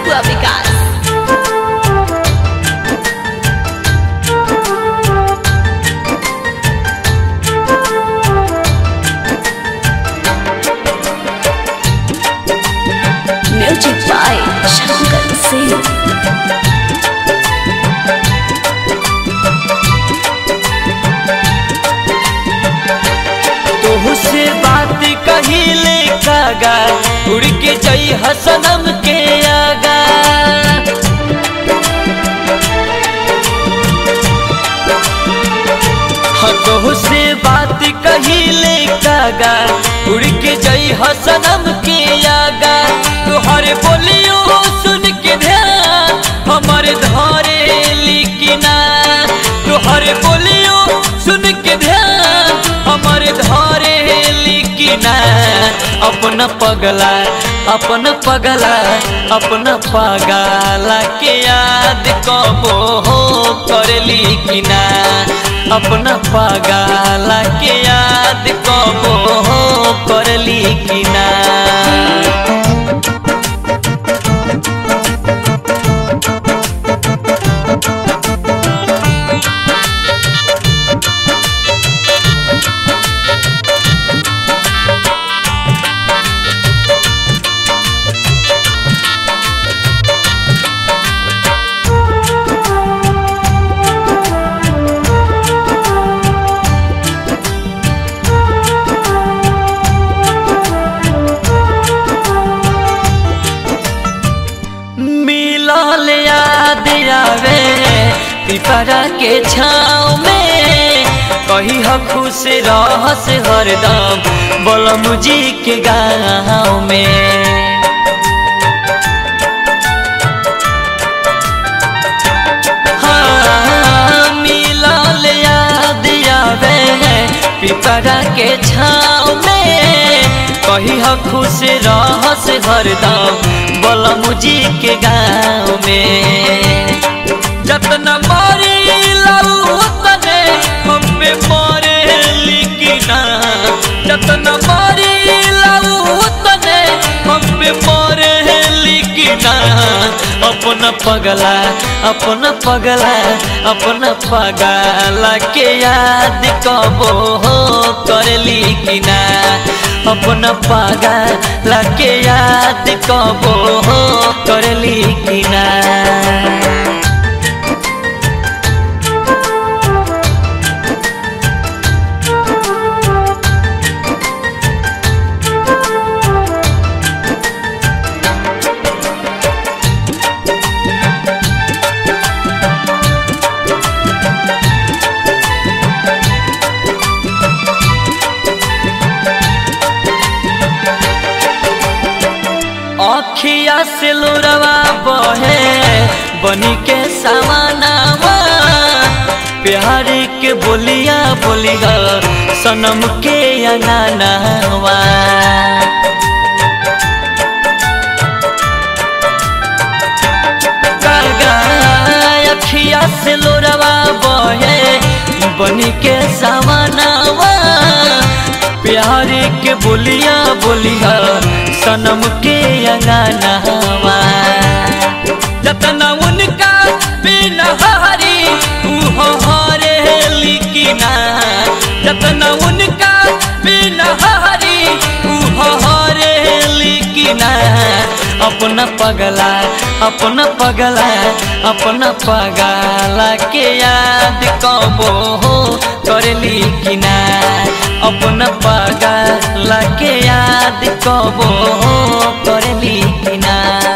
बबुआ Vikas music by Shankar Singh तोहू से बात कहिले कागा उड़ के जई हसनम के आगा हाँ तोहू से बात कहिले कागा उड़ के जई हसनम के आगा तुहर बोलियो सुन के ध्यान हमर धरे लिखना तुहर बोलियो सुन के ध्यान हमर धरे लिखना अपन पगला अपन पगला अपन पगला के याद कबो हो कर लिखना अपन पगला के याद कबो हो कर लिखना मिलल याद आवे पिपरा के छाँव में कही ह खुश रहस हरदम बोलम जी के गाँव में हाँ, मिलल याद आवे पिपरा के छाँव में कही ह खुश रहस हरदम बोलम जी के गाँव में जतना मारी लाऊ तने हमें मारे लिखना जतना मारी लाऊ तने हमें मारे लिखना अपना पगला अपना पगला अपना पगला के याद कबो हो कर लिखना अपना पगला के याद कबो हो कर लिखना अखिया से लोरवा बहे बनी के समानावा प्यार के बोलिया बोलिया सनम के अनानावा कागा अखिया से लोरवा बहे बनी के समानावा प्यार के बोलिया बोलिया सनम के अंगनावा जतना उनका बिना हरी उहो हरे लिखना जतना उनका बिना हरी उहो हरे लिखना अपना पगला अपना पगला अपना पगला के याद कबो हो कर लिखना अपना पगला के याद कबो हो कर लिखना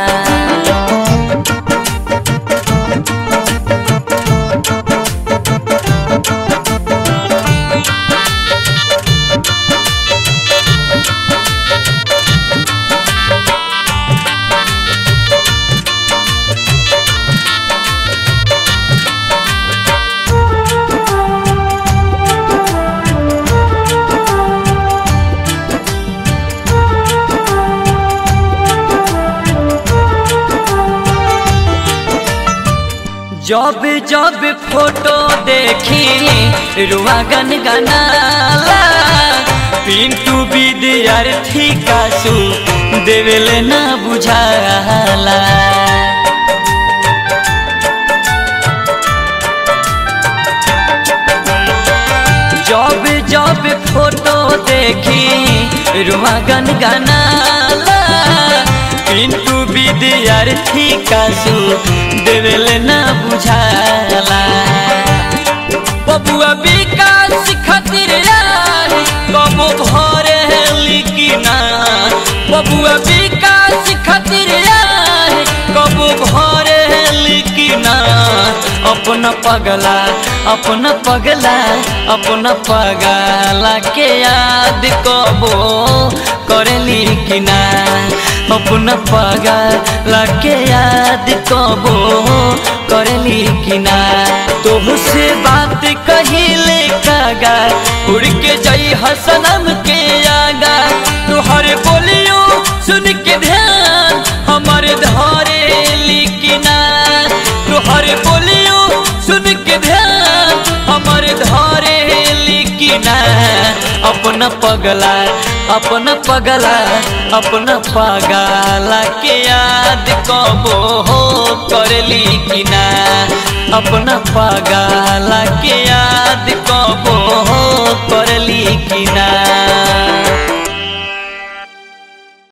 जब जब फोटो देखी रुआ गन गनाला पिंटू विद्यार्थी कासू देवेल ना बुझाला देखी रुआ गन गनाला पिंटू विद्यार्थी कासू देवेल ना बुझाला बबुआ विकास खातिर यार कबो भरे लिखिना बबुआ विकास खातिर यार कबो भरे लिखिना अपना पगला अपना पगला अपना पगला के याद कबो करे लिखिना अपना पगला के याद कबो करे लिखिना तुमसे बात कहिले कागा उड़ के जाई हसनम के आगा तुहरे बोलियो सुन के ध्यान हमारे धारे लिखना तुहरे बोलियो सुन के ध्यान हमारे धारे लिखना अपना पगला अपना पगला अपना पगला के याद कबो हो कर लिखना अपना पगला